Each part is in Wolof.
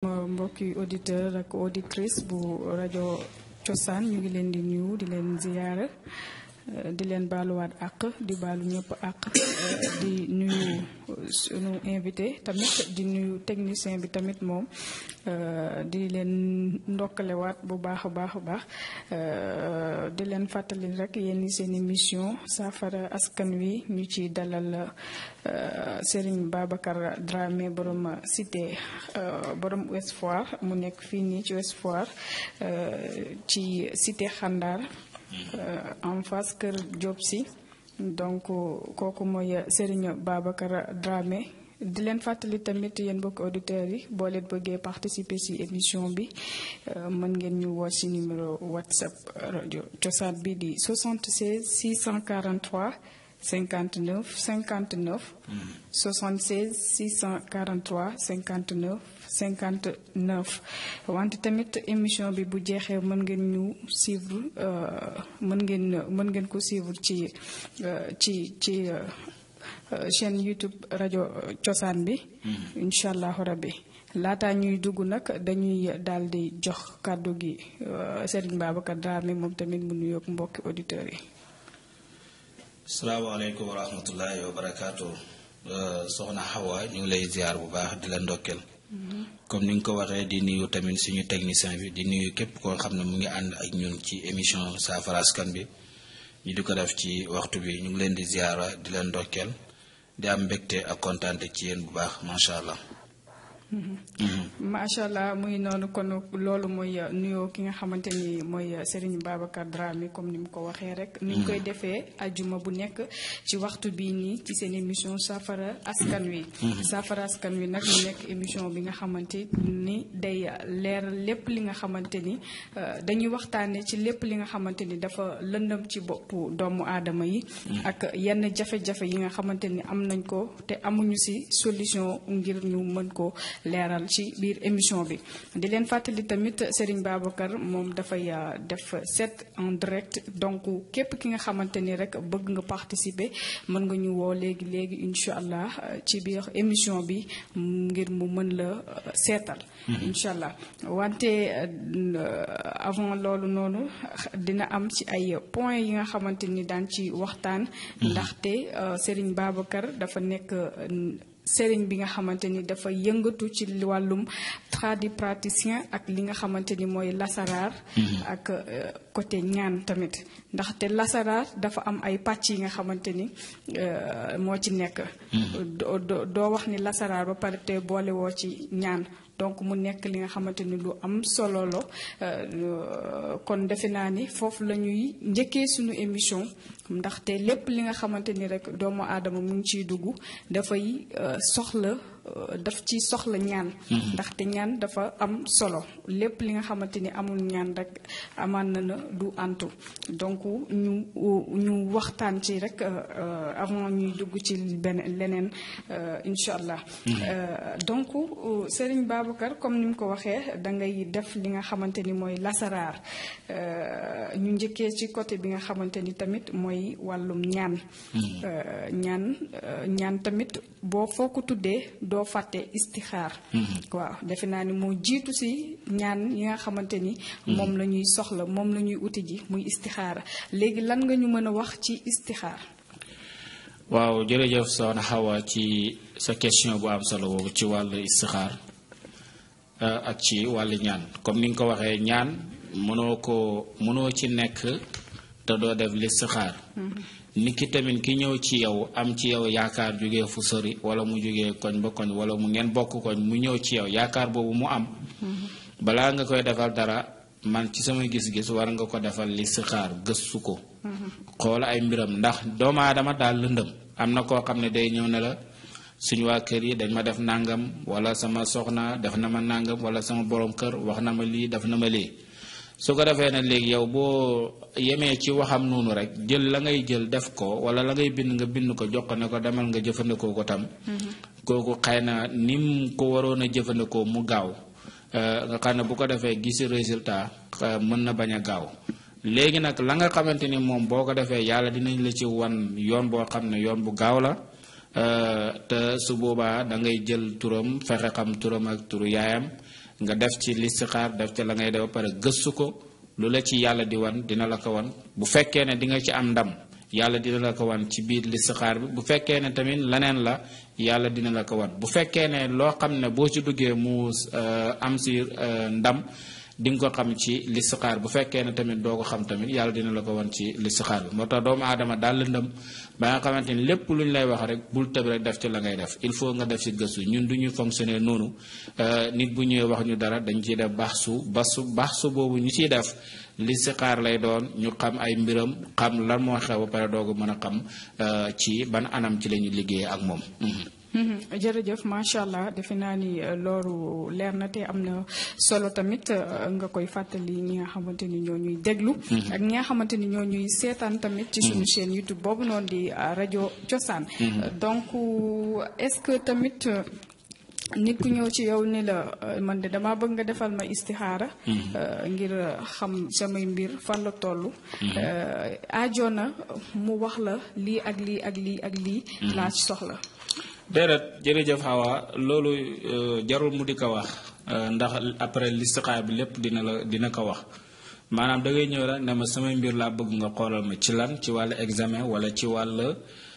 mbokki auditeur ak auditrice bu rajo cosaan ñu ngi leen di nuyu di leen ziyaara di leen baaluwaat àq di baalu ñëpp àq di nuyu sunu invité tamit di nuyu technicien bi tamit moom di leen ndokkalewaat bu baax a baax a baax di leen fàttali rek yéen seen émission saafara askan wi ñu ci dalal Serigne Babacar Dramé borom cité borom Ouest Foire mu nekk fii nii ci Ouest Foire ci cité Xandar en face kër Diop si donc kooku mooy Serigne Babacar Dramé di leen fàttali tamit yéen mbokki auditeurs yi boo leen bëggee participer ci émission bi mën ngeen ñu woo ci numéro WhatsApp rajo cosaan bi di 76 643 59 59 76 643 59 59 wante tamit émission bi bu jeexee mën ngeen ñu suivre mën ngeen mën ngeen ko suivre ci ci ci chaîne YouTube rajo cosaan bi incha allahu rabbi laataa ñuy dugg nag dañuy daal di jox kàddu gi Serigne Babacar Dramé moom tamit mu nuyoog mbokki auditeurs yi salaamaaleykum wa rahmatullahi wa barakaatu soxna Xawa ñu ngi lay ziar bu baax di la ndokkeel comme ni nga ko waxee di nuyu tamit suñu technicien bi di nuyu képp koo xam ne mu ngi ànd ak ñun ci émission saafara askan bi ñu di ko def ci waxtu bi ñu ngi leen di ziara di leen ndokkeel di am mbégte ak kontaante ci yéen bu baax macha allah. macha allah muy noonu kon loolu mooy nuyoo ki nga xamante ni mooy Serigne Babacar Dramé comme ni mu ko waxee rek. ni ñu koy defee ajuma bu nekk ci waxtu bii nii ci seen émission saafara askan wi. saafara askan wi nag mu nekk émission bi nga xamante ni day leer lépp li nga xamante ni dañuy waxtaanee ci lépp li nga xamante ni dafa lëndëm ci boppu doomu aadama yi. ak yenn jafe-jafe yi nga xamante ni am nañ ko te amuñu ci solution ngir ñu mën ko. leeral ci biir émission bi di leen fàttali tamit Serigne Babacar moom dafay def set en direct donc képp ki nga xamante ni rek bëgg nga participer mën nga ñu woo léegi léegi incha allah ci biir émission bi ngir mu mën la seetal. incha allah wante avant loolu noonu dina am ci ay points yi nga xamante ni daan ci waxtaan. ndaxte Serigne Babacar dafa nekk. sëriñ bi nga xamante ni dafa yëngatu ci wàllum tradipraticien ak li nga xamante ni mooy lasaraar ak côté ñaan tamit ndaxte lasaraar dafa am ay pàcc yi nga xamante ni moo ci nekk doo wax ni lasaraar ba pare te boole woo ci ñaan donc mu nekk li nga xamante ni lu am solo la kon defe naa ni foofu la ñuy njëkkee suñu émission ndaxte lépp li nga xamante ni rek doomu aadama mu ngi ciy dugg dafay soxla daf ci soxla ñaan ndaxte ñaan dafa am solo lépp li nga xamante ni amul ñaan rek amaan na na du antu donc ñu ñu waxtaan ci rek avant ñuy dugg ci benn leneen incha allah donc Serigne Babacar comme ni mu ko waxee da ngay def li nga xamante ni mooy lasaraar ñu njëkkee ci côté bi nga xamante ni tamit mooy wàllum ñaan ñaan ñaan tamit boo foo ko tuddee doo fàtte istixaar waaw defe naa ni moo jiitu si ñaan yi nga xamante ni moom la ñuy soxla moom la ñuy uti ji muy istixaara léegi lan nga ñu mën a wax ci istixaar waaw jërëjëf soxna Xawa ci sa question bu am solo boobu ci wàllu istixaar ak ci wàllu ñaan comme ni nga ko waxee ñaan mënoo ko mënoo ci nekk te doo def listixaar nit ki tamit ki ñëw ci yow am ci yow yaakaar jógee fu sori wala mu jógee koñ ba koñ wala mu ngeen bokk koñ mu ñëw ci yow yaakaar boobu mu am balaa nga koy defal dara man ci sama gis-gis war nga ko defal listixaar gëstu ko xool ay mbiram ndax doomu aadama daal lëndëm am na koo xam ne day ñëw ne la suñu waa kër yi dañ ma def nangam wala sama soxna def na ma nangam wala sama borom kër wax na ma lii def na ma lii su ko defee nag léegi yow boo yemee ci waxam noonu rek jël la ngay jël def ko wala la ngay bind nga bind ko jox ko ne ko demal nga jëfandikoo ko tam kooku xëy na ni mu ko waroon a jëfandikoo mu gaaw nga xam ne bu ko defee gisi résultat mën na bañ a gaaw léegi nag la nga xamante ni moom boo ko defee yàlla dinañ la ci wan yoon boo xam ne yoon bu gaaw la te su boobaa da ngay jël turam fexe xam turam ak turu yaayam nga def ci listixaar def ci la ngay def ba pare gëstu ko lu la ci yàlla di wan dina la ko wan bu fekkee ne di nga ci am ndam yàlla dina la ko wan ci biir listixaar bi bu fekkee ne tamit leneen la yàlla dina la ko wan bu fekkee ne loo xam ne boo ci duggee mu am si ndam di nga ko xam ci listixaar bu fekkee ne tamit doo ko xam tamit yàlla dina la ko wan ci listixaar bi moo tax doomu aadama daal lëndëm ba nga xamante ni lépp lu ñu lay wax rek bul tëb rek def ci la ngay def il faut nga def ci gëstu ñun du ñuy fonctionner noonu nit bu ñëwee wax ñu dara dañ ciy def baax su basu baax su boobu ñu ciy def listixaar lay doon ñu xam ay mbiram xam lan moo xew ba pare doogu mën a xam ci ban anam ci la ñu liggéeyee ak moom. jërëjëf macha allah defe naa ni loolu leer na te am na solo tamit nga koy fàttali ñi nga xamante ni ñoo ñuy déglu. ak ñi nga xamante ni ñoo ñuy seetaan tamit. ci suñu chaîne YouTube boobu noonu di rajo Cosaan. donc est-ce que tamit. nit ku ñëw ci yow ni la man de damaa bëgg nga defal ma istixaara ngir xam samay mbir fan la toll aajo na mu wax la lii ak lii ak lii ak lii laa ci soxla déedéet jërëjëf Hawa loolu jarul mu di ko wax ndax après listixaar bi lépp dina la dina ko wax maanaam da ngay ñëw rek ne ma samay mbir laa bëgg nga xoolal ma ci lan ci wàllu examen wala ci wàll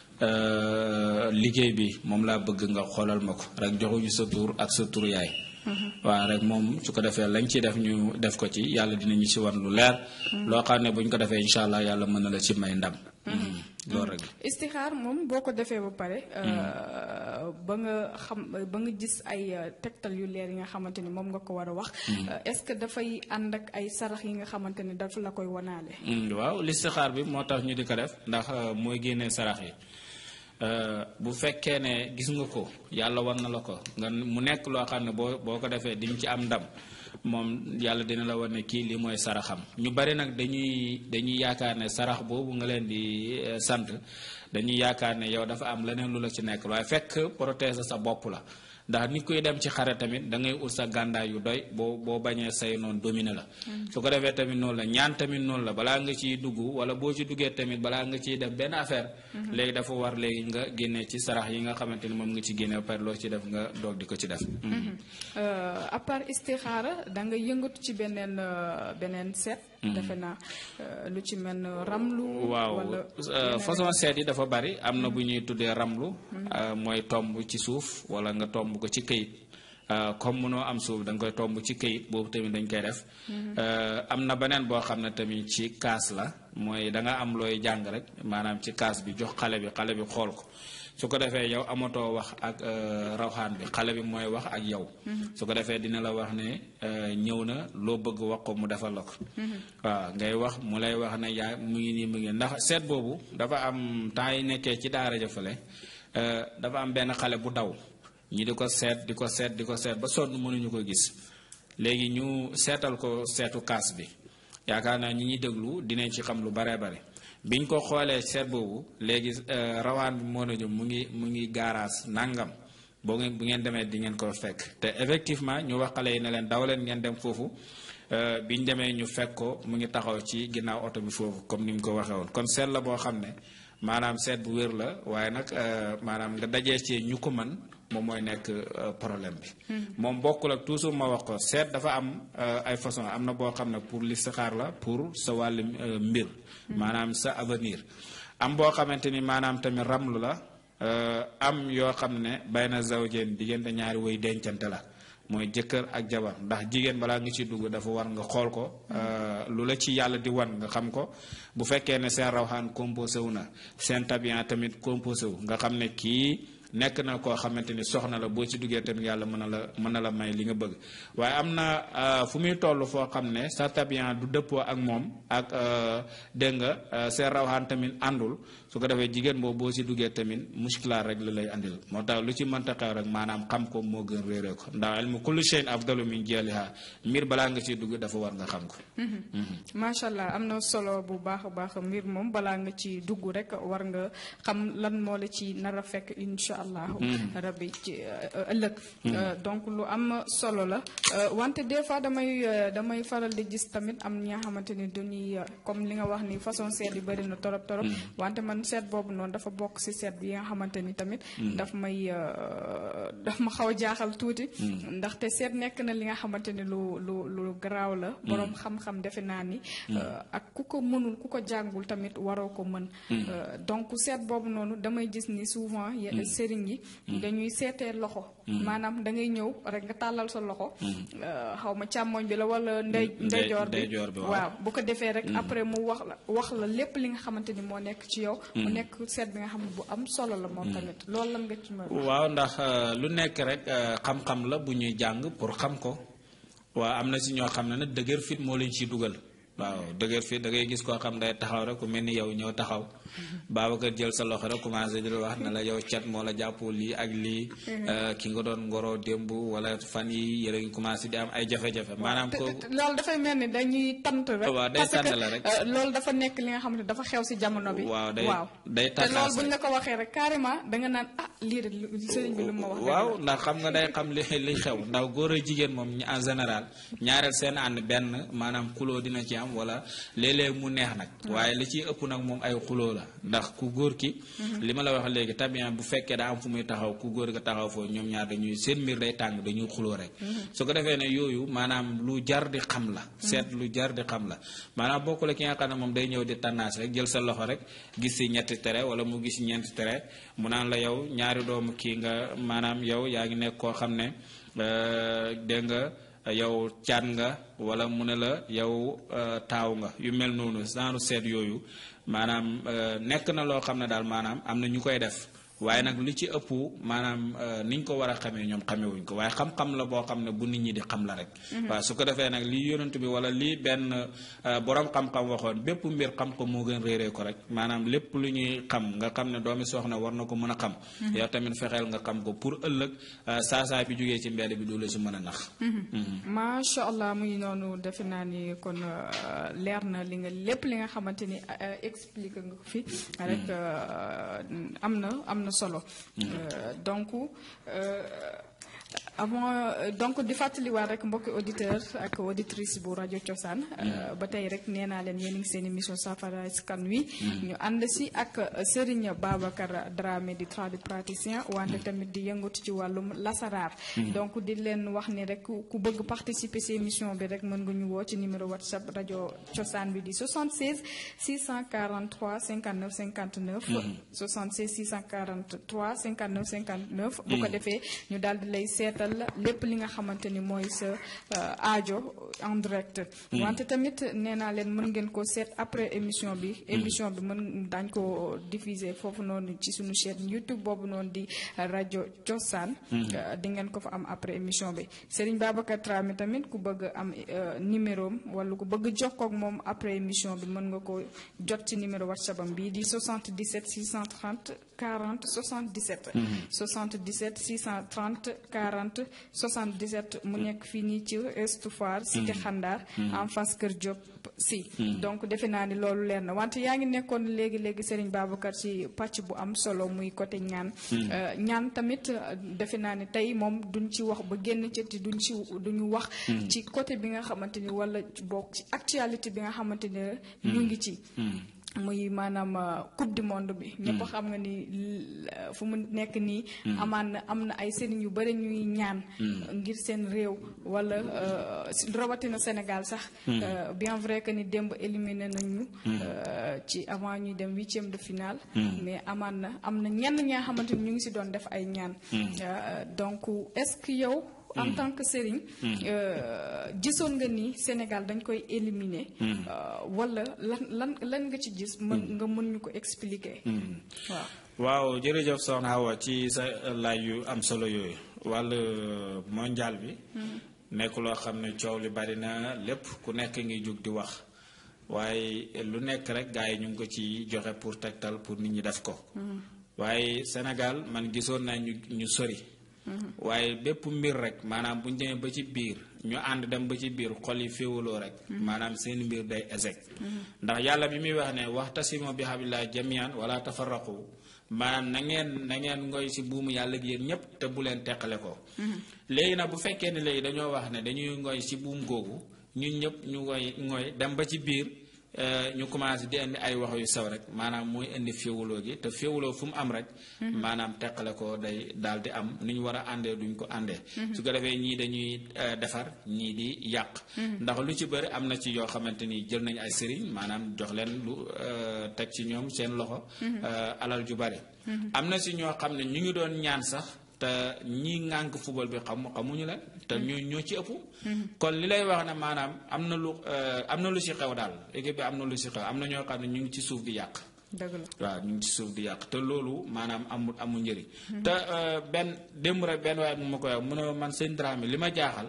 liggéey bi moom laa bëgg nga xoolal ma ko rek joxuñu sa tur ak sa tur yaay. waaw rek moom su ko defee lañ ci def ñu def ko ci yàlla dinañu ci wan lu leer. loo xam ne buñ ko defee incha allah yàlla mën na la ci may ndam. loolu rek istixaar moom boo ko defee ba pare. ba nga xam ba nga gis ay tegtal yu leer yi nga xamante ni moom nga ko war a wax. est-ce que dafay ànd ak ay sarax yi nga xamante ni dafa la koy wanaale. waaw listixaar bi moo tax ñu di ko def ndax mooy génnee sarax yi. bu fekkee ne gis nga ko yàlla war na la ko nga mu nekk loo xam ne boo boo ko defee di nga ci am ndam moom yàlla dina la war ne kii lii mooy saraxam ñu bari nag dañuy dañuy yaakaar ne sarax boobu nga leen di sant dañuy yaakaar ne yow dafa am leneen lu la ci nekk waaye fekk protéger sa bopp la ndax nit kuy dem ci xare tamit da ngay ut sa gàndaay yu doy boo boo bañee say noonu dominer la su ko defee tamit noonu la ñaan tamit noonu la balaa nga ciy dugg wala boo ci duggee tamit balaa nga ciy def benn affaire léegi dafa war léegi nga génnee ci sarax yi nga xamante ni moom nga ci génne ba pare loo ci def nga doog di ko ci def à part istixaara da nga yëngatu ci beneen beneen seet defe naa lu ci mel ne ramlu waaw façon seet yi dafa bari am na bu ñuy tuddee ramlu mooy tomb ci suuf wala nga tomb ko ci këyit comme mënoo am suuf da nga koy tomb ci këyit boobu tamit dañ koy def am na beneen boo xam ne tamit ci kaas la mooy da nga am looy jàng rek maanaam ci kaas bi jox xale bi xale bi xool ko su ko defee yow amatoo wax ak rawxaan bi xale bi mooy wax ak yow su ko defee dina la wax ne ñëw na loo bëgg wax ko mu defal la ko waaw ngay wax mu lay wax ne yaa mu ngi nii mu ngi ndax seet boobu dafa am temps yi nekkee ci daara jëfale dafa am benn xale bu daw ñi di ko seet di ko seet di ko seet ba sonn mënuñu ko gis léegi ñu seetal ko seetu kaas bi yaakaar naa ñi ñuy déglu dinañ ci xam lu baree bare biñ ko xoolee seet boobu léegi rawaan bi moo na jëm mu ngi mu ngi gaaraas nangam boo ngeen bu ngeen demee di ngeen ko fekk te effectivement ñu wax xale yi ne leen daw leen ngeen dem foofu biñ demee ñu fekk ko mu ngi taxaw ci ginnaaw oto bi foofu comme ni mu ko waxee woon kon seet la boo xam ne maanaam seet bu wér la waaye nag maanaam nga dajee ci ñu ko mën moom mooy nekk problème bi. moom bokkul ak toujours ma wax ko seet dafa am ay façon am na boo xam ne pour listixaar la pour sa wàllu mbir. maanaam sa avenir. am boo xamante ni maanaam tamit ramlu la am yoo xam ne bay na zawjeen diggante ñaari woy dencante la mooy jëkkër ak jabar ndax jigéen balaa nga ci dugg dafa war nga xool ko lu la ci yàlla di wan nga xam ko bu fekkee ne seen rawxaan composé wu na seen tabian tamit composé wu nga xam ne kii. nekk na koo xamante ni soxna la boo ci duggee tamit yàlla mën na la mën na la may li nga bëgg waaye am na fu muy toll foo xam ne sa tabian du dëppoo ak moom ak dégg nga seen rawxaan tamit àndul su ko defee jigéen boobu boo ci duggee tamit muskilaar rek la lay andil moo tax lu ci mënta xew rek maanaam xam ko moo gën réeree ko ndax ilmu kullu shay'in afdalu min jahliha mbir balaa nga ciy dugg dafa war nga xam ko. macha allah am na solo bu baax a baax mbir moom balaa nga ci dugg rek war nga xam lan moo la ci nar a fekk incha incha allahu rabbi ci ëllëg donc lu am solo la wante des fois damay damay faral di gis tamit am ñi nga xamante ni dañuy comme li nga wax ni façon seet yi bëri na torop torop wante man seet boobu noonu dafa bokk si seet bi nga xamante ni tamit daf may daf ma xaw a jaaxal tuuti ndaxte seet nekk na li nga xamante ni lu lu lu garaaw la boroom xam-xam defe naa ni ak ku ko mënul ku ko jàngul tamit waroo ko mën donc seet boobu noonu damay gis ni souvent sëriñ yi dañuy seetee loxo maanaam da ngay ñëw rek nga tàllal sa loxo xaw ma càmmoñ bi la wala ndey ndeyjoor bi waaw bu ko defee rek après mu wax la wax la lépp li nga xamante ni moo nekk ci yow mu nekk seet bi nga xam ne bu am solo la moom tamit loolu lan nga ci mën waaw ndax lu nekk rek xam-xam la bu ñuy jàng pour xam ko waaw am na si ñoo xam ne nag dëgër fit moo leen ciy dugal waaw dëgër fit da ngay gis koo xam day taxaw rek ku mel ni yow ñëw taxaw Babacar jël sa loxo rek commencé di la wax ne la yow cat moo la jàppoo lii ak lii ki nga doon ngoroo démb wala fan yi yéen a ngi commencé di am ay jafe-jafe maanaam ko loolu dafay mel ni dañuy tant rek waaw day tànn la rek loolu dafa nekk li nga xam ne dafa xew si jamono bi waaw day day te loolu buñ la ko waxee rek carrément da nga naan ah lii de sëriñ bi lu ma wax waaw ndax xam nga day xam li li xew ndax góor a jigéen moom en général ñaareel seen ànd benn maanaam xuloo dina ci am wala léeg-léeg mu neex nag waaye li ciy ëpp nag moom ay xuloo la ndax ku góor ki li ma la wax léegi tabian bu fekkee daa am fu muy taxaw ku góor ga taxaw foofu ñoom ñaar dañuy seen mbir day tàng dañuy xuloo rek su ko defee ne yooyu maanaam lu jar di xam la seet lu jar di xam la maanaam bokkule ki nga xam ne moom day ñëw di tànnaas rek jël sa loxo rek gis si ñetti tere wala mu gis ñeenti tere mu naan la yow ñaari doomu kii nga maanaam yow yaa ngi nekk koo xam ne dégg nga yow caat nga wala mu ne la yow taaw nga yu mel noonu genre seet yooyu maanaam nekk na loo xam ne daal maanaam am na ñu koy def waaye nag li ci ëpp maanaam niñ ko war a xamee ñoom xamewuñ ko waaye xam-xam la boo xam ne bu nit ñi di xam la rek waaw su ko defee nag lii yonent bi wala lii benn borom xam-xam waxoon bépp mbir xam ko moo gën réeree ko rek maanaam lépp lu ñuy xam nga xam ne doomi soxna war na ko mën a xam yow tamit fexeel nga xam ko pour ëllëg saasaay bi jógee ci mbedd bi du la si mën a nax macha allah muy noonu defe naa ni kon leer na li nga lépp li nga xamante ni expliqué nga ko fi rek am na am na solo donc avant donc di fàttaliwaat rek mbokki auditeur ak auditrice bu rajo Cosaan ba tey rek nee naa leen yéen ngi seen émission saafara askan wi ñu ànd si ak Serigne Babacar Dramé di tradipraticien wante tamit di yëngatu ci wàllum lasaraar donc di leen wax ni rek ku bëgg participer si émission bi rek mën nga ñu woo ci numéro whatsapp rajo Cosaan bi di 76 643 59 59 76 643 59 59 bu ko defee ñu daal di lay seetal lépp li nga xamante ni mooy sa aajo en direct wante tamit nee naa leen mën ngeen ko seet après émission bi émission bi mën daañ ko diffuser foofu noonu ci suñu chaîne YouTube boobu noonu di rajo Cosaan di ngeen ko fa am après émission bi Serigne Babacar Dramé tamit ku bëgg am numéro am wala ku bëgg jokkoo ak moom après émission bi mën nga ko jot ci numéro WhatsApp am bii di 77 630 40 77 77 630 40 77 mu nekk fii nii ci Ouest Foire cité Xandaar en face Kër Diop si donc defe naa ni loolu leer na wante yaa ngi nekkoon léegi léegi Serigne Babacar ci pàcc bu am solo muy côté ñaan ñaan tamit defe naa ni tey moom duñ ci wax ba génn ci te duñ ci duñu wax ci côté bi nga xamante ni wala bokk ci actualité bi nga xamante ni ñu ngi ci muy maanaam coupe du monde bi. ñëpp xam nga ni fu mu nekk nii. amaan na am na ay sëriñ yu bëri ñuy ñaan. ngir seen réew wala rawatina Sénégal sax. bien vrai que ni démb éliminé nañu. ci avant ñuy dem huitième de finale. mais amaan na am na ñenn ñaa xamante ni ñu ngi si doon def ay ñaan. donc est-ce que yow. en tant que sëriñ gisoon nga ni Sénégal dañ koy éliminer wala lan lan lan nga ci gis mën nga mën ñu ko expliquer waaw waaw jërëjëf soxna Awa ci sa laaj yu am solo yooyu wàllu mondial bi nekk loo xam ne coow li bari na lépp ku nekk ngi jóg di wax waaye lu nekk rek gars yi ñu ngi ko ci joxe pour tegtal pour nit ñi def ko waaye Sénégal man gisoon naa ñu ñu sori waaye bépp mbir rek maanaam bu ñu demee ba ci biir ñu ànd dem ba ci biir xol yi féewaloo rek maanaam seen mbir day échec ndax yàlla bi muy wax ne waxtasimu bi hablillahi jamian wala tafarraqu maanaam na ngeen na ngeen ngoy si buumu yàlla gi yéen ñëpp te bu leen teqale ko léegi nag bu fekkee ne léegi dañoo wax ne dañuy ngoy si buum googu ñun ñëpp ñu ngoy ngoy dem ba ci biir ñu commencé di indi ay wax yu sew rek maanaam mooy indi féewuloo gi te féewuloo fu mu am rek maanaam teqale ko day daal di am ni ñu war a àndee duñ ko àndee su ko defee ñii dañuy defar ñii di yàq ndax lu ci bëri am na ci yoo xamante ni jël nañ ay sëriñ maanaam jox leen lu teg ci ñoom seen loxo alal ju bari am na si ñoo xam ne ñu ngi doon ñaan sax te ñi ŋànk football bi xam xamuñu leen te ñoo ñoo ci ëpp kon li lay wax ne maanaam am na lu am na lu si xew daal équipe bi am na lu si xew am na ñoo xam ne ñu ngi ci suuf di yàq dëgg la waaw ñu ngi ci suuf di yàq te loolu maanaam amul amul njëriñ te benn démb rek benn waaye mu ma koy wax mu ne man seen Dramé li ma jaaxal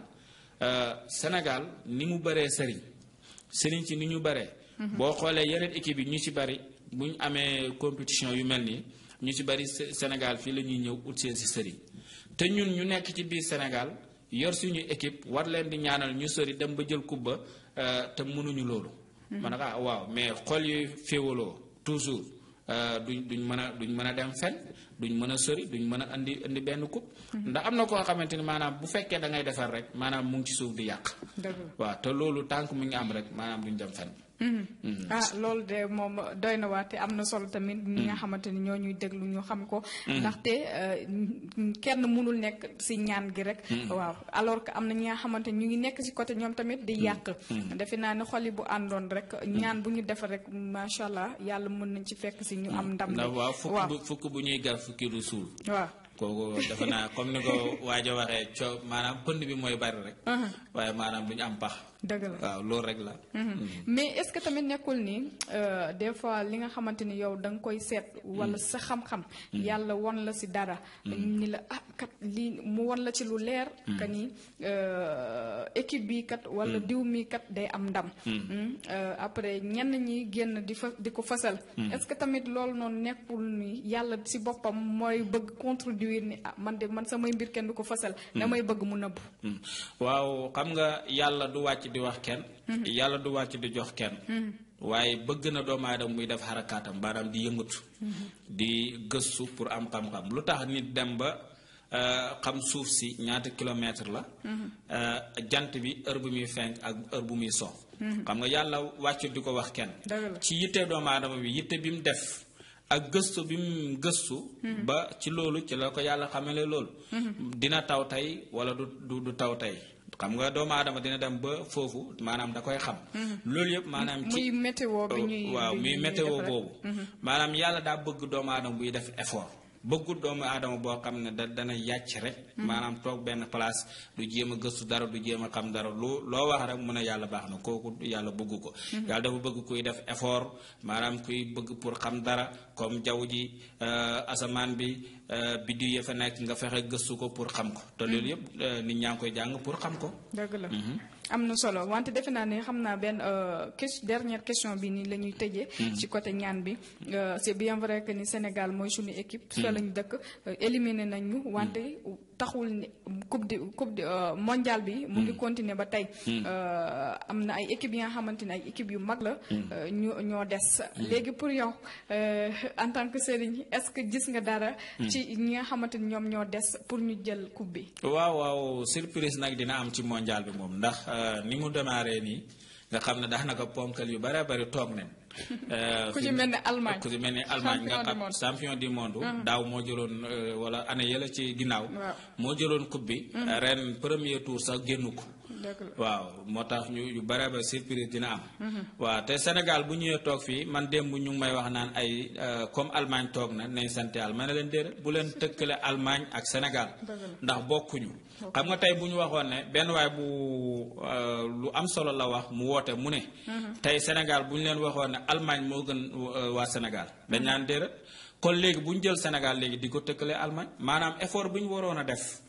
Sénégal ni mu bëree sëriñ sëriñ ci ni ñu bëree boo xoolee yeneen équipe yi ñu ci bëri bu ñu amee compétition yu mel nii ñu ci bari Sénégal fii la ñuy ñëw ut seen si sëriñ te ñun ñu nekk ci biir Sénégal yor suñu équipe war leen di ñaanal ñu sori dem ba jël kubba te mënuñu loolu. ma ne ah waaw mais xol yu féewaloo toujours duñ duñ mën a duñ mën a dem fen duñ mën a sori duñ mën a indi indi benn coupe. ndax am na koo xamante ni maanaam bu fekkee da ngay defar rek maanaam mu ngi ci suuf di yàq. waaw te loolu tànk mu ngi am rek maanaam duñ dem fen ah loolu de moom doy na waate am na solo tamit ñi nga xamante ni ñoo ñuy déglu ñu xam ko ndaxte kenn mënul nekk si ñaan gi rek waaw alors que am na ñi nga xamante ni ñu ngi nekk si côté ñoom tamit di yàq defe naa ne xol yi bu àndoon rek ñaan bu ñu defar rek macha allah yàlla mën nañ ci fekk si ñu am ndam waaw fukk bu fukk bu ñuy gar fukki du suul waaw kooku dafa naa comme ni ko waajo waxee coo maanaam pënd bi mooy bari rek waaye maanaam duñu am pax dëgg la waaw loolu rek la mais est-ce que tamit nekkul ni des fois li nga xamante ni yow da nga koy seet wala sa xam-xam yàlla won la si dara ni la ah kat lii mu won la ci lu leer que ni équipe bi kat wala diw mi kat day am ndam après ñenn ñi génn di fa di ko fasal est-ce que tamit loolu noonu nekkul ni yàlla si boppam mooy bëgg contribuer ni ah man de man samay mbir kenn du ko fasal damay bëgg mu nëbbu waaw xam nga yàlla du wàcc di wax kenn yàlla du wàcc di jox kenn waaye bëgg na doomu aadama muy def xarakaatam maanaam di yëngatu di gëstu pour am xam-xam lu tax nit dem ba xam suuf si ñaata kilomètre la jant bi heure bu muy fenk ak heure bu muy so xam nga yàlla wàcc di ko wax kenn ci yitte doomu aadama bi yitte bi mu def ak gëstu bi mu gëstu ba ci loolu ci la ko yàlla xamale loolu dina taw tey wala du du taw tey xam nga doomu aadama dina dem ba foofu maanaam da koy xam loolu yëpp maanaam ci muy météo bi ñuy waaw muy météo boobu maanaam yàlla daa bëgg doomu aadama buy def effort bëggul doomu aadama boo xam ne da dana yàcc rek maanaam toog benn place du jéem a gëstu dara du jéem a xam dara lu loo wax rek mun a yàlla baax na kooku yàlla bëgg ko yàlla dafa bëgg kuy def effort maanaam kuy bëgg pour xam dara comme jaww ji asamaan bi biddiw ya fa nekk nga fexe gëstu ko pour xam ko te loolu yëpp nit ñaa ngi koy jàng pour xam ko dëgg la am na solo wante defe naa ne xam naa benn question dernière question bi nii la ñuy tëjee. ci côté ñaan bi c'est bien vrai que ni Sénégal mooy suñu équipe. fa lañu dëkk éliminé nañ ñu wante taxul ni coupe di coupe di mondial bi. mu ngi continuer ba tey. am na ay équipes yi nga xamante ne ay équipes yu mag la. ñu ñoo des. léegi pour yow en tant que sëriñ est-ce que gis nga dara. ci ñi nga xamante ni ñoom ñoo des pour ñu jël coupe bi. waaw waaw surprise nag dina am ci mondial bi moom ndax. ni mu démarré nii nga xam ne daanaka ponkal yu bare bari toog nañ. ku ci mel ni Allemagne ku ci mel ni Allemagne nga xam champion du monde. daaw moo jëloon wala année yële ci ginnaaw. moo jëloon coupe bi. ren premier tour sax génnu ko. waaw moo tax ñu yu bare ba surprise dina am. waaw te Sénégal bu ñëwee toog fii man démb ñu ngi may wax naan ay comme Allemagne toog na nañ sant Yàlla ma ne leen déedéet bu leen tëkkale Allemagne ak Sénégal. ndax bokkuñu. xam nga tey bu ñu waxoon ne benn waay bu lu am solo la wax mu woote mu ne. tey Sénégal bu ñu leen waxoon ne Allemagne moo gën waa Sénégal dañ naan déedéet kon léegi bu ñu jël Sénégal léegi di ko tëkkale Allemagne maanaam effort bu ñu waroon a def.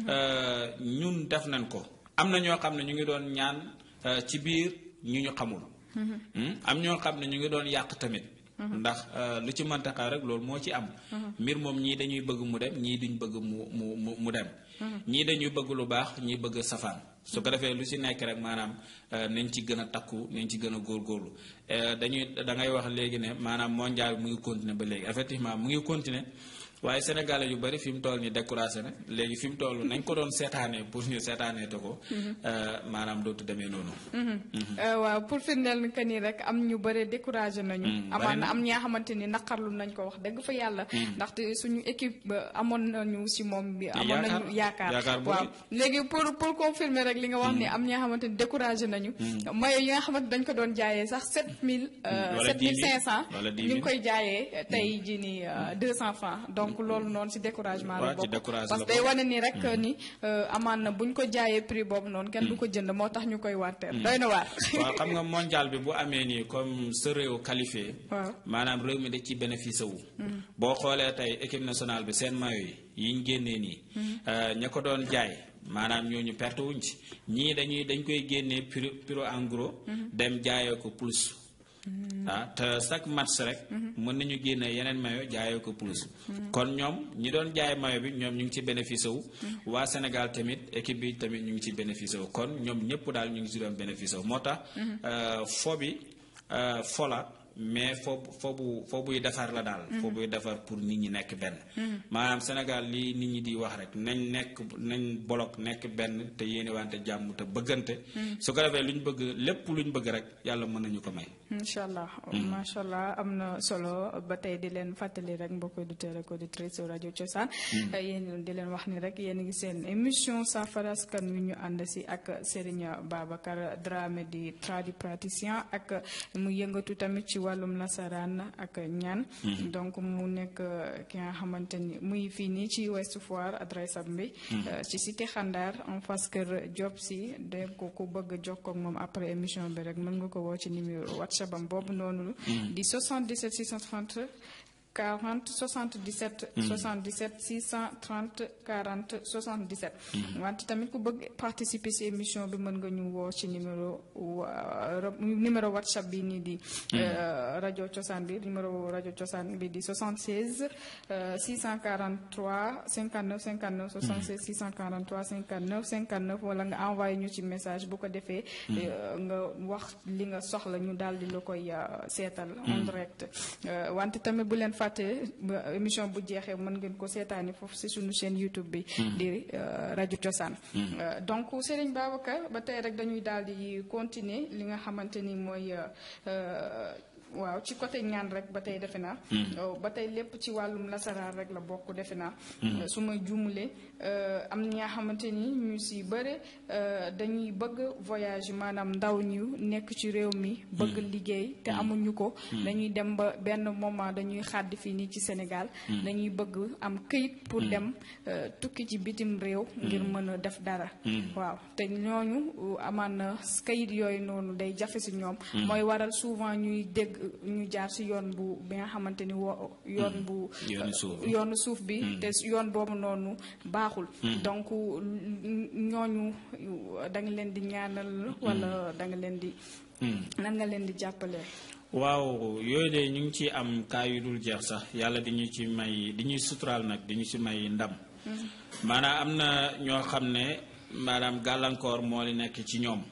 ñun def nañ ko. am na ñoo xam ne ñu ngi doon ñaan ci biir ñu ñu xamul. am ñoo xam ne ñu ngi doon yàq tamit. ndax lu ci mënta xew rek loolu moo ci am. mbir moom ñii dañuy bëgg mu dem ñii duñ bëgg mu mu mu dem. ñii dañuy bëgg lu baax ñii bëgg safaan su ko defee lu si nekk rek maanaam nañ ci gën a takku nañ ci gën a góorgóorlu dañuy da ngay wax léegi ne maanaam mondial mu ngi continuer ba léegi effectivement mu ngi continuer waaye sénégalais yu bari fi mu toll nii découragé na léegi fi mu toll nañ ko doon seetaanee pour ñu seetaanee te ko maanaam dootu demee noonu. waaw pour firndeel ni que ni rek am ñu bëri découragé nañu. amaan na am ñaa xamante ni naqarlu nañ ko wax dëgg fa yàlla. ndaxte suñu équipe amoon nañu si moom bi. amoon nañu yaakaar waaw léegi pour pour confirmer rek li nga wax ni am ñaa xamante ni découragé nañu. mayo yi nga xamante dañ ko doon jaayee sax 7000. wala 7500 ñu ngi koy jaayee tey jii nii 200 francs donc donc loolu noonu ci découragement la bokk parce que day wane ni rek ni amaan na bu ñu ko jaayee prix boobu noonu kenn du ko jënd moo tax ñu koy waateel doy na waar waaw xam nga mondial bi bu amee nii comme sa réew qualifié waaw maanaam réew mi da ci bénéfice wu boo xoolee tey équipe nationale bi seen mayo yi yi ñu génnee nii ña ko doon jaay maanaam ñooñu perte wuñ ci ñii dañuy dañ koy génnee prix prix en gros dem jaayee ko plus ah te chaque match rek mën nañu génne yeneen mayo jaayee ko plus kon ñoom ñi doon jaay mayo bi ñoom ñu ngi ci bénéfice wu waa Sénégal tamit équipe bi tamit ñu ngi ci bénéfice wu kon ñoom ñëpp daal ñu ngi ci doon bénéfice wu moo tax fo bi fola mais foo foo bu foo buy defar la daal foo buy defar pour nit ñi nekk benn maanaam Sénégal li nit ñi di wax rek nañ nekk nañ bolok nekk benn te yéene wante jàmm te bëggante su ko defee lu ñu bëgg lépp lu ñu bëgg rek yàlla mën nañu ko may incha allah macha allah am na solo ba tey di leen fàttali rek mbokk auditeurs ak auditrices rajo Cosaan yéen di leen wax ni rek yéen a ngi seen émission saafara askan wi ñu ànd si ak Serigne Babacar Dramé di tradipraticien ak mu yëngatu tamit ci wàllum nasaraan ak ñaan donc mu nekk ki nga xamante ni muy fii nii ci Ouest Foire adresse am bi ci cité Xandar en face kër Diop si de ko ku bëgg jokkoo ak moom après émission bi rek mën nga ko woo ci numéro WhatsApp am boobu noonu di 77 630 40 77 77 630 40 77 wante tamit ku bëgg participer ci émission bi mën nga ñu woo ci numéro numéro whatsapp bi nii di rajo cosaan bi numéro rajo cosaan bi di 76 643 59 59 76 643 59 59 wala nga envoyé ñu ci message bu ko defee nga wax li nga soxla ñu daal di la koy seetal en direct wante tamit bu leen fàtte émission bu jeexee mën ngeen ko seetaani foofu ci suñu chaîne YouTube bi di rajo Cosaan donc Serigne Babacar ba tey rek dañuy daal di continuer li nga xamante ni mooy waaw ci côté ñaan rek ba tey defe naa ba tey lépp ci wàllum lasaraar rek la bokk defe naa su ma juumulee am na ñaa xamante ni ñu si bëre dañuy bëgg voyage maanaam ndaw ñu nekk ci réew mi bëgg liggéey te amuñu ko dañuy dem ba benn moment dañuy xàddi fii nii ci Sénégal dañuy bëgg am këyit pour dem tukki ci bitim réew ngir mën a def dara waaw te ñooñu amaan na këyit yooyu noonu day jafe si ñoom mooy waral souvent ñuy dégg ñu jaar ci yoon bu bi nga xamante ni wo yoon bu yoonu suuf bi te yoon boobu noonu baaxul donc ñooñu da nga leen di ñaanal wala da nga leen di nan nga leen di jàppale waaw yooyu de ñu ngi ci am kaa yu dul jeex sax yàlla di ñu ci may di ñuy suturaal nag di ñu ci may ndam maanaam am na ñoo xam ne maanaam gàllankoor moo li nekk ci ñoom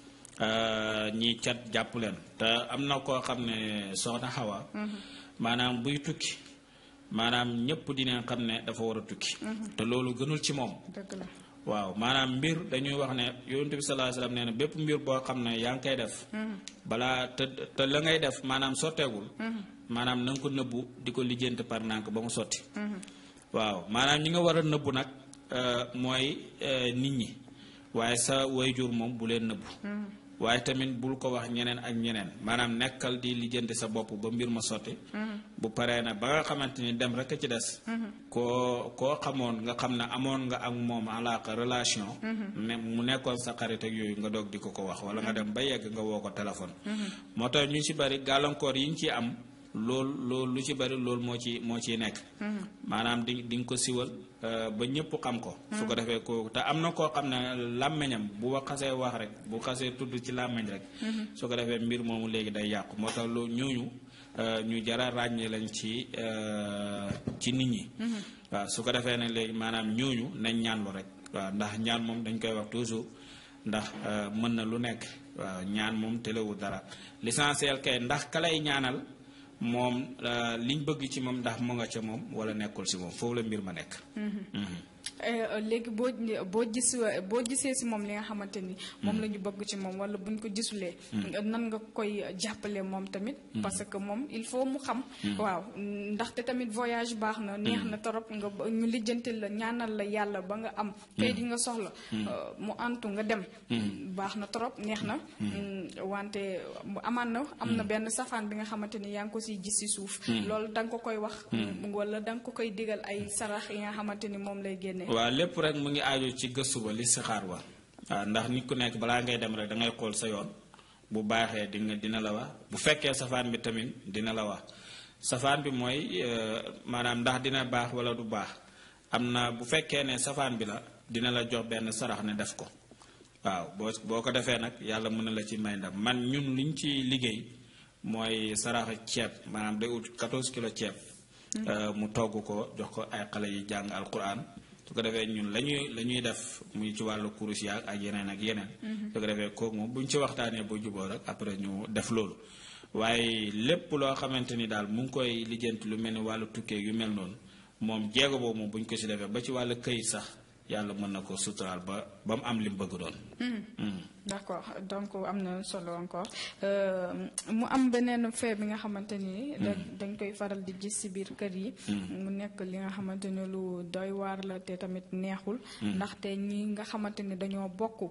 ñii cat jàpp leen te am na koo xam ne soxna Xawa maanaam buy tukki maanaam ñëpp dinañ xam ne dafa war a tukki te loolu gënul ci moom dëgg la waaw maanaam mbir dañuy wax ne yonent bi sallallahu alayhi wasallam nee na bépp mbir boo xam ne yaa ngi koy def balaa te te la ngay def maanaam sotteegul maanaam na nga ko nëbbu di ko lijjanti par nànk ba mu sotti waaw maanaam ñi nga war a nëbbu nag mooy nit ñi waaye sa wayjur moom bu leen nëbbu waaye tamit bul ko wax ñeneen ak ñeneen maanaam nekkal di lijjanti sa bopp ba mbir ma sotti bu paree nag ba nga xamante ni dem rek a ci des koo koo xamoon nga xam ne amoon nga ak moom alaaka relation ne mu nekkoon sa xarit ak yooyu nga doog di ko ko wax wala nga dem ba yegg nga woo ko téléphone moo tax ñu ci bari gàllankoor yi ñu ci am loolu loolu lu ci bari loolu moo ci moo ciy nekk maanaam di di nga ko siwal ba ñëpp xam ko su ko defee ko te am na koo xam ne làmmiñam bu wa xasee wax rek bu xasee tudd ci làmmiñ rek su ko defee mbir moomu léegi day yàqu moo tax loolu ñooñu ñu jara ràññee lañ ci ci nit ñi waaw su ko defee ne léegi maanaam ñooñu nañ ñaanlu rek waaw ndax ñaan moom dañ koy wax toujours ndax mën na lu nekk waaw ñaan moom téléwu dara l'essentiel kay ndax ka lay ñaanal moom liñ bëgg ci moom ndax mu nga ca moom wala nekkul si moom foofu la mbir ma nekk léegi boo boo gis boo gisee si moom li nga xamante ni moom la ñu bëgg ci moom wala buñ ko gisulee nan nga koy jàppale moom tamit parce que moom il faut mu xam waaw ndaxte tamit voyage baax na neex na torop nga ñu lijjanti la ñaanal la yàlla ba nga am kay di nga soxla mu antu nga dem baax na torop neex na wante amaan na am na benn safaan bi nga xamante ni yaa ngi ko siy gis si suuf loolu da nga ko koy wax wala da nga ko koy digal ay sarax yi nga xamante ni moom lay génne waaw lépp rek mu ngi aajo ci gëstu ba li si xaar wa waaw ndax nit ku nekk balaa ngay dem rek da ngay xool sa yoon bu baaxee dina dina la wax bu fekkee safaan bi tamit dina la wax safaan bi mooy maanaam ndax dina baax wala du baax am na bu fekkee ne safaan bi la dina la jox benn sarax ne def ko waaw boo boo ko defee nag yàlla mën na la ci may ndam man ñun liñ ci liggéey mooy sarax ceeb maanaam day ut 14 kilo ceeb mu togg ko jox ko ay xale yi jàng alquran su ko defee ñun la ñuy la ñuy def muy ci wàllu kurus yaag ak yeneen ak yeneen. su ko defee kooku moom bu ñu ci waxtaanee ba juboo rek après ñu def loolu. waaye lépp loo xamante ni daal mu ngi koy lijjanti lu mel ni wàllu tukkee yu mel noonu moom jéego boobu moom bu ñu ko si defee ba ci wàllu këyit sax yàlla mën na ko suturaal ba ba mu am li mu bëgg doon. d'accord donc am na solo encore mu am beneen fee bi nga xamante ni. dañ koy faral di gis ci biir kër yi. mu nekk li nga xamante ni lu doy waar la te tamit neexul. ndaxte ñi nga xamante ni dañoo bokk.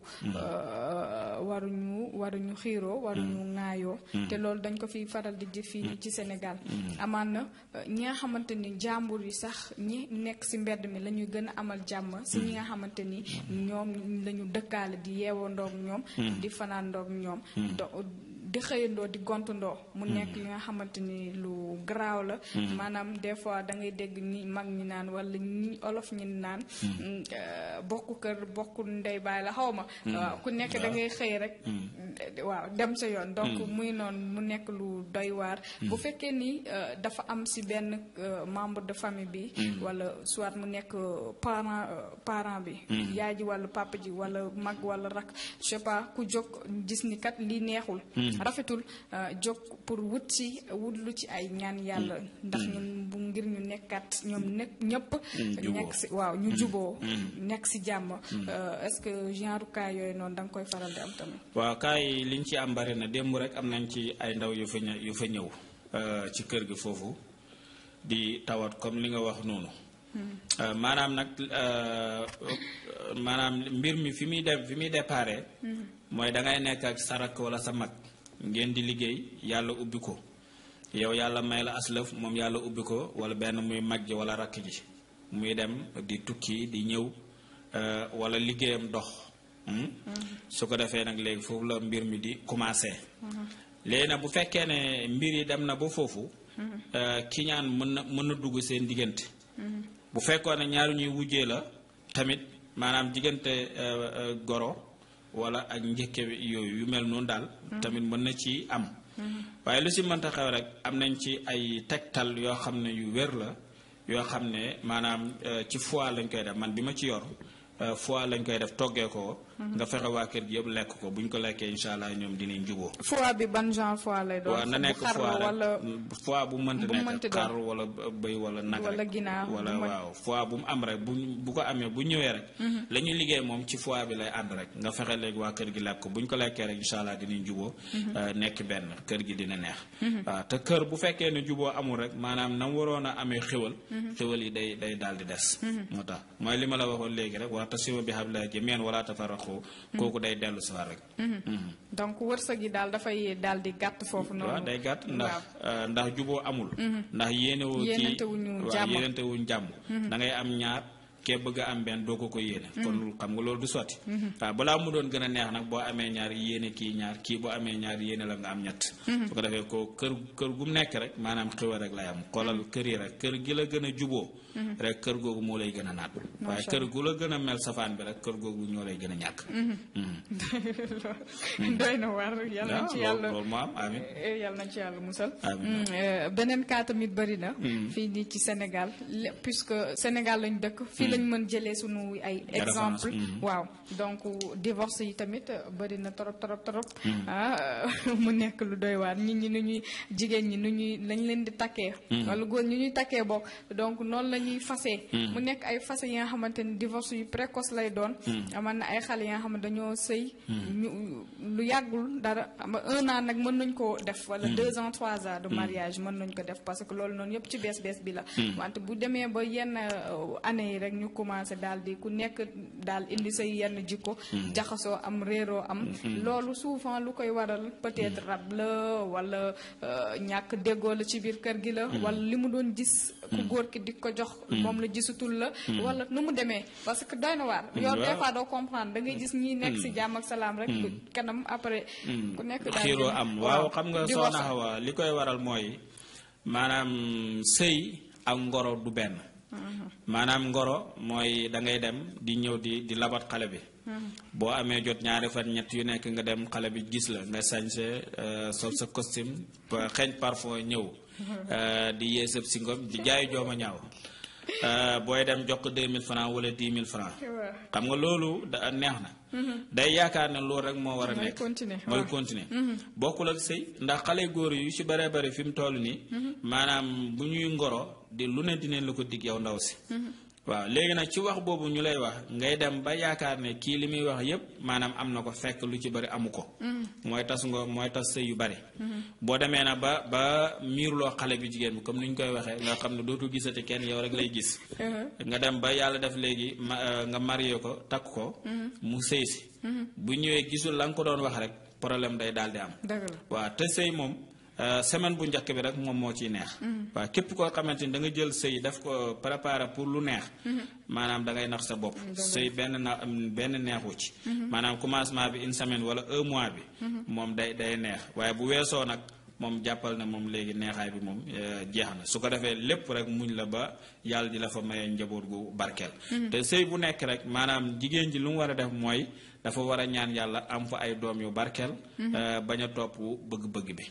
waruñu waruñu xiiroo waruñu ŋaayoo. te loolu dañ ko fi faral di gis fii ci Sénégal. amaan na ñi nga xamante ni jàmbur yi sax ñi nekk ci mbedd mi la ñuy gën a amal jàmm ci ñi nga xamante ni ñoom lañu dëkkaale di yeewoo ndoog ñoom. di fanaan ndoog ñoom di xëyandoo di gontandoo mu nekk li nga xamante ni lu garaaw la maanaam des fois da ngay dégg ñi mag ñi naan wala ñi olof ñi naan bokk kër bokk ndey baay la xaw ma waaw ku nekk da ngay xëy rek waaw dem sa yoon donc muy noonu mu nekk lu doy waar bu fekkee ni dafa am si benn membre de famille bi wala soit mu nekk parent parent bi yaay ji wala papa ji wala mag wala rak je sais pas ku jóg gis ni kat lii neexul rafetul jóg pour wut ci wut lu ci ay ñaan yàlla ndax ñun bu ngir ñu nekkat ñoom nekk ñëpp nekk si waaw ñu juboo nekk si jàmm est-ce que genre cas yooyu noonu da nga koy faral di am tamit waaw cas yi liñ ci am bari na démb rek am nañ ci ay ndaw yu fa ñëw yu fa ñëw ci kër gi foofu di tawat comme li nga wax noonu maanaam nag maanaam mbir mi fi muy dem fi muy déparé mooy da ngay nekk ak sa rakk wala sa mag ngeen di liggéey yàlla ubbi ko yow yàlla may la aslëf moom yàlla ubbi ko wala benn muy mag ji wala rakk ji muy dem di tukki di ñëw wala liggéeyam dox su ko defee nag léegi foofu la mbir mi di commencé léegi nag bu fekkee ne mbir yi dem na ba foofu ki ñaan mën na mën na dugg seen diggante bu fekkoon ne ñaari ñuy wujjee la tamit maanaam diggante goro wala ak njëkke yooyu yu mel noonu daal tamit mën na ci am waaye lu si mënta xew rek am nañ ci ay tegtal yoo xam ne yu wér la yoo xam ne maanaam ci foie lañ koy def man bi ma ci yor foie lañ koy def toggee ko nga fexe waa kër gi yëpp lekk ko bu ñu ko lekkee incha allah ñoom dinañ juboo foie bi ban genre foie lay doon waaw na nekk foie wala foie bu mënta nekk xar wala bëy wala nag wala rek ginaar wala waaw foie bu mu am rek bu bu ko amee bu ñëwee rek la ñuy liggéey moom ci foie bi lay ànd rek nga fexe léegi waa kër gi lekk ko bu ñu ko lekkee rek incha allah dinañ juboo nekk benn kër gi dina neex waaw te kër bu fekkee ne juboo amul rek maanaam na mu waroon a amee xéwal xéwal yi day day daal di des moo tax mooy li ma la waxoon léegi rek waxtasimu bi hablillahi jamii'an wala tafarraqu kooku day dellu si waat rek donc wërsëg yi daal dafay daal di gàtt foofu noonu waaw day gàtt ndax ndax juboo amul ndax yéenewoo ci Yéenantewuñu waaw jàmm. yéenantewuñ jàmm da ngay am ñaar kee bëgg a am benn doo ko ko yéene kon xam nga loolu du sotti waaw balaa mu doon gën a neex nag boo amee ñaar yéene kii ñaar kii boo amee ñaar yéene la nga am ñett su ko defee ko kër kër gu mu nekk rek maanaam xéwal rek lay am xoolal kër yi rek kër gi la gën a juboo rek kër googu moo lay gën a naat waaye kër gu la gën a mel safaan bi rek kër googu ñoo lay gën a ñàkk doy na war yal nañ ci waaw yàlla loolu moo am amin yal nañ ci yàlla musal Amiin. Mm, euh, beneen cas tamit bëri na fii nii ci Sénégal lé- puisque Sénégal lañ dëkk fii la lañ mën jëlee sunu ay exemple waaw donc divorce yi tamit bëri na trop trop trop ah mu nekk lu doy waar nit ñi nu ñuy jigéen ñi nu ñuy lañ leen di takkee wala góor ñi ñuy takkee bokk donc noonu la ñuy fasee mu nekk ay fase yi nga xamante ni divorce yu précoce lay doon aman na ay xale yi nga xam ne dañoo sëy ñu lu yàggul dara un an nag mën nañ ko def wala deux ans trois ans de mariage mën nañ ko def parce que loolu noonu yëpp ci bees bees bi la wante bu demee ba yenn année yi rek ñu commencé daal di ku nekk daal indi say yenn jikko jaxasoo am réeroo am loolu souvent lu koy waral peut-être rab la wala ñàkk déggoo la ci biir kër gi la wala li mu doon gis ku góor ki di ko jox moom la gisutul la wala nu mu demee parce que doy na waar yow des fois doo comprendre da ngay gis ñi nekk si jàmm ak salaam rek kanam après ku nekk daal xiiroo am waaw xam nga soxna Awa li koy waral mooy maanaam sëy ak ngoro du benn maanaam ngoro mooy da ngay dem di ñëw di di labat xale bi boo amee jot ñaari fan ñett yu nekk nga dem xale bi gis la nga sañse sol sa costume xeeñ parfum ñëw di yee sëb si ngom di jaay jooma ñaaw booy dem jox ko 2000 francs wala 10 000 francs xam nga loolu da neex na day yaakaar ne loolu rek moo war a nekk mooy continuer bokkul ak sëy ndax xale góor yu ci bare bare fi mu toll nii maanaam bu ñuy ngoro di lu ne dineen la ko dig yow ndaw si waaw léegi nag ci wax boobu ñu lay wax ngay dem ba yaakaar ne kii li muy wax yépp maanaam am na ko fekk lu ci bari amu ko mooy tas nga mooy tas sëy yu bari boo demee na ba ba miirloo xale bi jigéen bi comme ni ñu koy waxee nga xam ne dootul gisati kenn yow rek lay gis nga dem ba yàlla def léegi nga marié ko takk ko mu sëy si bu ñëwee gisul la nga ko doon wax rek problème day daal di am waaw te sëy moom semaine bu njëkk bi rek moom moo ciy neex waaw képp koo xamante ni da nga jël sëy daf ko préparer pour lu neex maanaam da ngay nax sa bopp sëy benn na benn neexu ci maanaam commencement bi une semaine wala un mois bi moom day day neex waaye bu weesoo nag moom jàppal na moom léegi neexaay bi moom jeex na su ko defee lépp rek muñ la ba yàlla di la fa mayee njaboot gu barkeel te sëy bu nekk rek maanaam jigéen ji lu mu war a def mooy dafa war a ñaan yàlla am fa ay doom yu barkeel bañ a topp bëgg-bëgg bi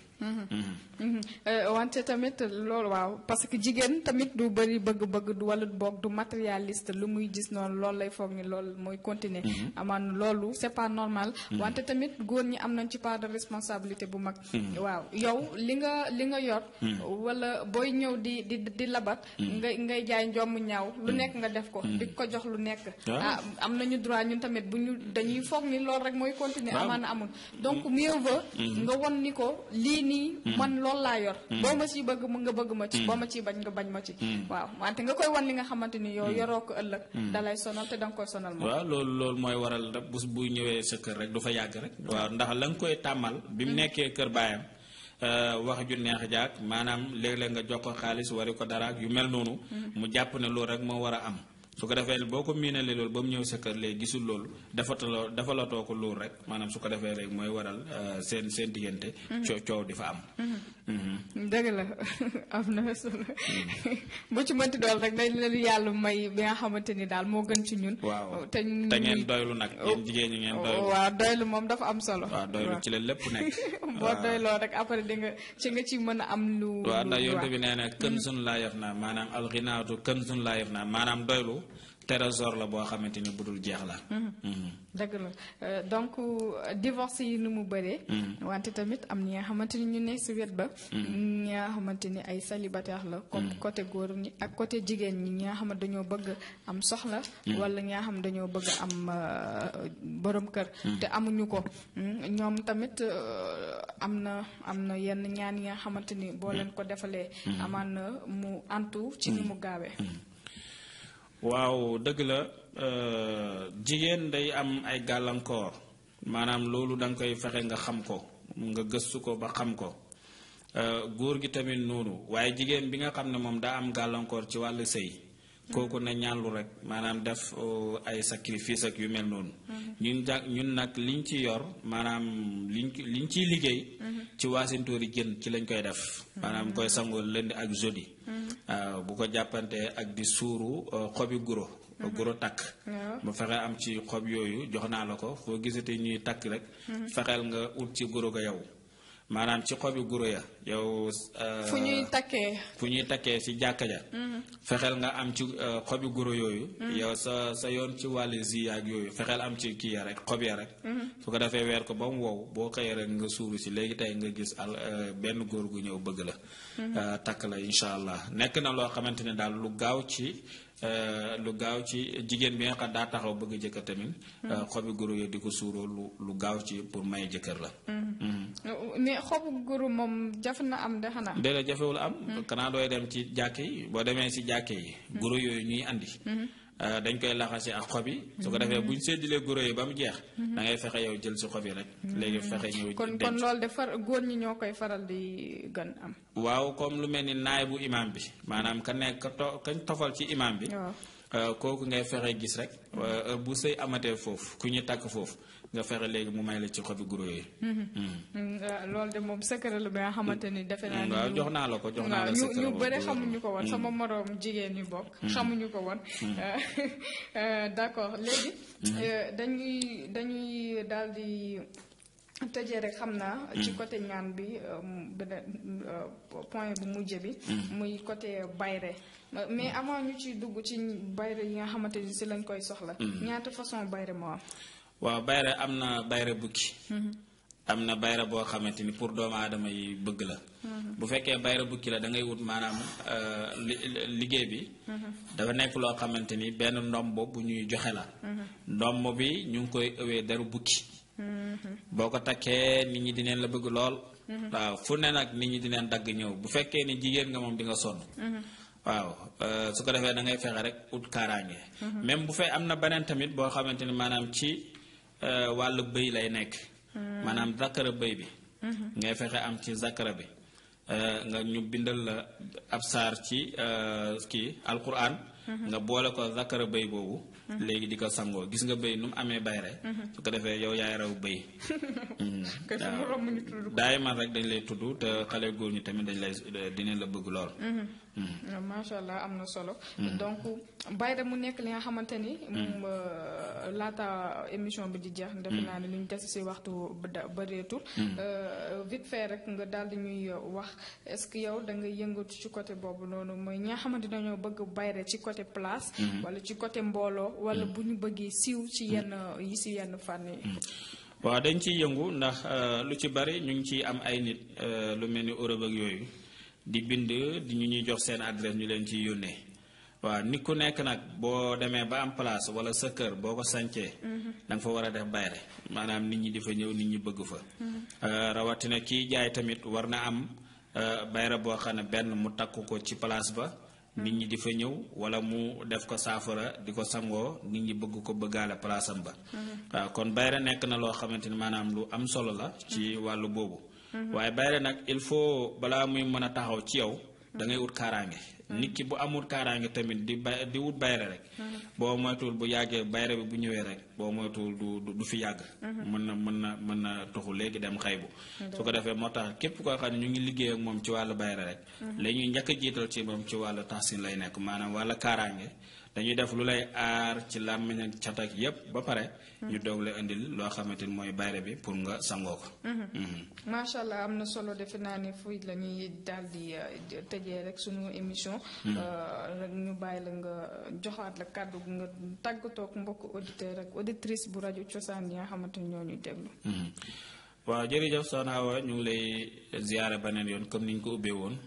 wante tamit loolu waaw parce que jigéen tamit du bëri bëgg-bëgg du wala boog du matérialiste lu muy gis noonu loolu lay foog ni loolu mooy continuer amaan loolu c'est pas normal wante tamit góor ñi am nañ ci part de responsabilité bu mag waaw yow li nga li nga yor wala booy ñëw di di di labat ngay ngay jaay njomb ñaaw lu nekk nga def ko di ko jox lu nekk ah am nañu droit ñun tamit bu ñu dañuy foog ni loolu rek mooy continuer amaan na amul donc mieux vaut nga won ni ko lii nii man loolu laa yor boo ma ciy bëgg mu nga bëgg ma ci boo ma ciy bañ nga bañ ma ci waaw wante nga koy wan li nga xamante ni yow yoroo ko ëllëg dalay sonal te danga koy sonal moom waaw loolu loolu mooy waral rek bus bu ñëwee sa kër rek du fa yàgg rek waaw ndax la nga koy tàmmal bi mu nekkee kër baayam wax ju neex jaag maanaam léeg-léeg nga jox ko xaalis wari ko dara ak yu mel noonu mu jàpp ne loolu rek moo war a am su ko defee boo ko miinalee loolu ba mu ñëw sa kër léegi gisul loolu dafataloo dafalatoo ko loolu rek maanaam su ko defee léegi mooy waral seen seen diggante coo coow di fa am dëgg la am na solo bu ci mënti dool rek dañ leen yàlla may bi nga xamante ni daal moo gën ci ñun waaw te te ngeen doylu nag yéen jigéen ñi ngeen doylu waaw doylu moom dafa am solo waaw doylu ci la lépp nekk boo doyloo rek après di nga ci nga ci mën a am lu waaw ndax yonte bi nee na kën sun laa yef naa maanaam alxinaatu kën sun laa yef naa maanaam doylu trésor la boo xamante ni bu dul jeex la. dëgg la donc divorce yi nu mu bëree. wante tamit am ñi nga xamante ni ñu nekk si wet ba. ñi nga xamante ni ay célibataire la. comme côté góor ñi ak côté jigéen ñi ñi nga xam dañoo bëgg am soxla. wala ñi nga xam dañoo bëgg am borom kër. te amuñu ko ñoom tamit am na am na yenn ñaan yi nga xamante ni boo leen ko defalee. amaan na mu antu ci ni mu gaawee. waaw dëgg la jigéen day am ay gàllankoor maanaam loolu da nga koy fexe nga xam ko nga gëstu ko ba xam ko góor gi tamit noonu waaye jigéen bi nga xam ne moom daa am gàllankoor ci wàllu sëy kooku na ñaanlu rek maanaam def ay sacrifice ak yu mel noonu ñun ja ñun nag liñ ci yor maanaam liñ liñ ciy liggéey ci waasintóori jën ci lañ koy def maanaam koy sangoo lundi ak jeudi waaw bu ko jàppantee ak di suuru xobi guro guro takk ba fexe am ci xob yooyu jox naa la ko foo gisatee ñuy takk rek fexeel nga ut ci guro ga yow maanaam ci xobi guro ya yow fu ñuy takkee fu ñuy takkee ci jàkka ja fexeel nga am ci xobi guro yooyu yow sa sa yoon ci wàllu zi ak yooyu fexeel am ci kii ya rek xob ya rek su ko defee weer ko ba mu wow boo xëyee rek nga suuru si léegi tey nga gis al benn góor gu ñëw bëgg la takk la incha allah nekk na loo xamante ne daal lu gaaw ci lu gaaw ci jigéen bi nga xam daa taxaw bëgg jëkkër tamit xobi guro yooyu di ko suuroo lu lu gaaw ci pour may jëkkër la mais xobu guru moom jafe na am de xanaa. déedéet jafewul am. kanaa dooy dem ci jàkke yi boo demee si jàkke yi. guro yooyu ñuy andi. dañ koy laxasi ak xob yi. su ko defee bu ñu séddalee guro yi ba mu jeex. da ngay fexe yow jël si xob yi rek. léegi fexe ñëw kon kon loolu de far góor ñi ñoo koy faral di gën am. waaw comme lu mel ni naay bu imaam bi maanaam ka nekk ka to kañ tofal ci imaam bi. kooku ngay fexe gis rek bu sëy amatee foofu ku ñu takk foofu nga fexe léegi mu may la ci xobi guro yooyu. loolu de moom secret la bi nga xamante ni defe naa. waaw jox naa la ko jox naa la ñu ñu bëri xamuñu ko woon sama moroom jigéen ñi bokk. xamuñu ko woon. d'accord léegi. dañuy dañuy daal di. tëjee rek xam naa. ci côté ñaan bi beneen point bu mujj bi. muy côté bayre mais avant ñu ci dugg ci bayre yi nga xamante ni si lañ koy soxla. ñaata façon bayre moo am. waaw bayre am na bayre bukki. am na bayre boo xamante ni pour doomu aadama yi bëgg la. bu fekkee bayre bukki la da ngay wut maanaam liggéey bi. dafa nekk loo xamante ni benn ndombo bu ñuy joxe la. ndombo bi ñu ngi koy ëwee deru bukki. boo ko takkee nit ñi dineen la bëgg lool. waaw fu ne nag nit ñi dineen dagg ñëw bu fekkee ni jigéen nga moom di nga sonn. waaw su ko defee da ngay fexe rek ut kaaraange. même bu fee am na beneen tamit boo xamante ni maanaam ci wàllu bëy lay nekk. maanaam zakara bëy bi. ngay fexe am ci zakara bi. nga ñu bindal la ab saar ci kii alquran. nga boole ko zakara bëy boobu. léegi di ko sangoo gis nga bëy nu mu amee bayre su ko defee yow yaay raw bëy. daay man rek dañ lay tudd te xale góor ñi tamit dañ lay dinañ la bëgg lool. macha allah am na solo. donc bayre mu nekk li nga xamante ni. laata émission bi di jeex. defe naa ne lu ñu des si waxtu bëreetul. vite fait rek nga daal di ñuy wax est-ce que yow da nga yëngatu ci côté boobu noonu mooy ñi nga xamante dañoo bëgg bayre ci côté place. wala ci côté mbooloo. wala bu ñu bëggee siiw ci yenn yi si yenn fànn yi. waaw dañ ciy yëngu ndax lu ci bari ñu ngi ciy am ay nit lu mel ni Europe ak yooyu di bind di ñu ñuy jox seen adresse ñu leen ciy yónnee waaw nit ku nekk nag boo demee ba am place wala sa kër boo ko sancee da nga fa war a def bayre maanaam nit ñi di fa ñëw nit ñi bëgg fa rawatina kii jaay tamit war na am bayre boo xam ne benn mu takk ko ci place ba nit ñi di fa ñëw wala mu def ko saafara di ko sangoo nit ñi bëgg ko bëggaale place am ba waaw kon bayre nekk na loo xamante ni maanaam lu am solo la ci wàllu boobu waaye bayre nag il faut balaa muy mën a taxaw ci yow da ngay ut kaaraange nit ki bu amul kaaraange tamit di bay di wut bayre rek boo moytuwul bu yàggee bayre bi bu ñëwee rek boo moytuwul du du fi yàgg mën na mën na mën na tuxu léegi dem xaybu su ko defee moo tax képp koo xam ne ñu ngi liggéey ak moom ci wàllu bayre rek la ñuy njëkk a jiital ci moom ci wàllu taxsin lay nekk maanaam wàllu kaaraange dañuy def lu lay aar ci làmmiñ ak cat ak yépp ba pare ñu doog la indil loo xamante ni mooy bayre bi pour nga sangoo ko macha allah am na solo defe naa ne fuy la ñuy daal di tëjee rek sunu émission rek ñu bàyyi la nga joxaat la kàddu nga tàggatoog mbokk auditeur ak auditrice bu rajo cosaan yi nga xamante ni ñoo ñuy déglu waaw jërëjëf soxna Awa ñu ngi lay ziyaare beneen yoon comme ni ñu ko ubbee woon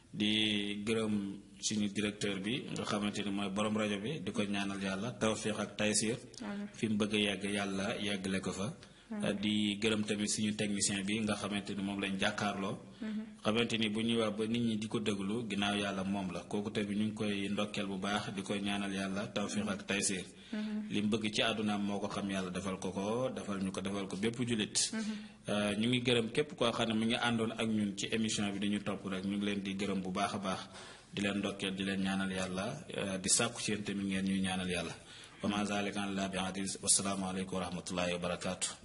di gërëm suñu directeur bi nga xamante ni mooy borom rajo bi di ko ñaanal yàlla tawfiq ak taysir fi mu bëgg a yegg yàlla yeggale ko fa di gërëm tamit suñu technicien bi nga xamante ni moom lañ jàkkaarloo xamante ni bu ñuy wax ba nit ñi di ko déglu ginnaaw yàlla moom la kooku tamit ñu ngi koy ndokkeel bu baax di koy ñaanal yàlla tawfiq ak taysir li mu bëgg ci àddunaam moo ko xam yàlla defal ko ko defal ñu ko defal ko bépp jullit ñu ngi gërëm képp koo xam ne mu ngi àndoon ak ñun ci émission bi dañu topp rek ñu ngi leen di gërëm bu baax a baax di leen ndokkeel di leen ñaanal yàlla di sàkku ci yéen tamit ngeen ñuy ñaanal yàlla wa ma zalika ala bi aziz wasalaamu aleykum wa rahmatullahi wa barakaatu